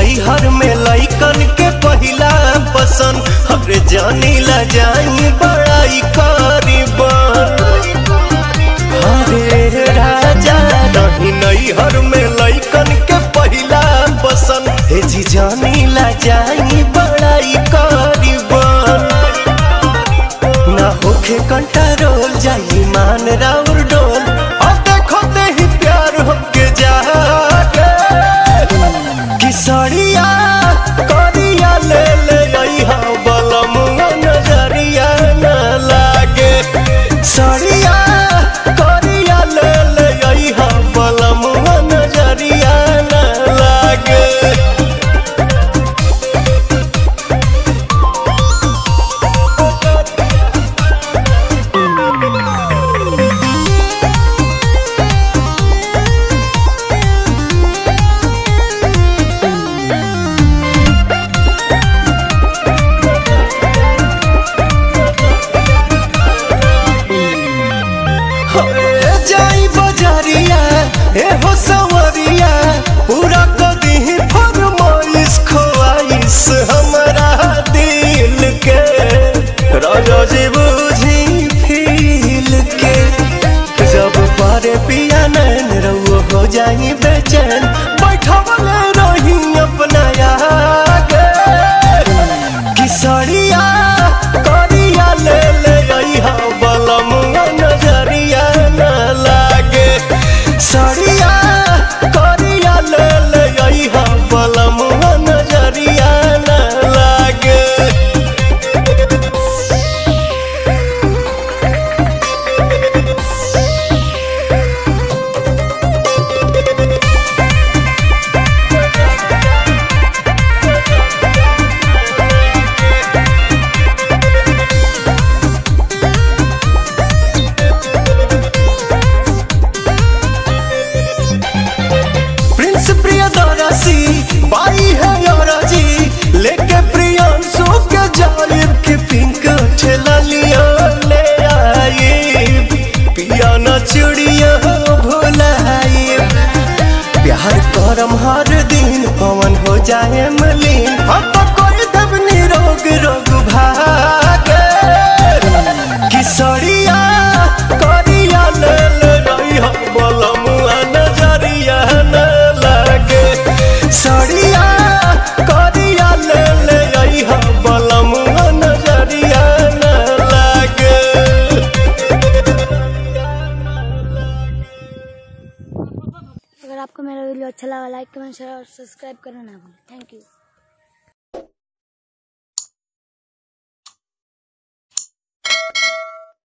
नैहर में लैकन के पहिला पसंद हरे जानी ला जाई बड़ाई करीबन हरे राजा नहीं नैहर में लैकन के पहिला पसंद हे जी जानी ला जाई बड़ाई करीबन ना होखे कंट्रोल जाई मान राउर डोल और देखो ते ही प्यार हमके जागे किसरिया करिया ले ले अइहा बलमुआ नजरिया न लागे सरिया करिया ले ले अइहा बलमुआ नजरिया न लागे हरे जाई बजारिया ए हो सवरिया पूरा कदी फरमाइश खोआइश हमरा दिल के राजा जी बुझी फील के जब पारे पिया नैन रउआ हो जाई बेचैन बैठवले रही अपना आगे किसरिया करिया ले ले अइहा बलमुआ नजरिया न लागे सरिया करिया ले ले अइहा बलमुआ नजरिया न लागे प्रिंस प्रियदर्शी बाई है जी लेके प्रियांशु के जालिब के पिंक ठेला लिया ले आई पिया न चुड़िया भुलाई प्यार करम हर दिन पवन हो जाए मलिन हम तो कोई दब निरोग रोग भागे किसरिया करिया ले ले रही हम बलमुआ नजरिया न लागे सरिया करिया ले ले रही हम बलमुआ नजरिया न लागे अगर आपको मेरा वीडियो अच्छा लगा लाइक कमेंट शेयर और सब्सक्राइब करना ना भूलें थैंक यू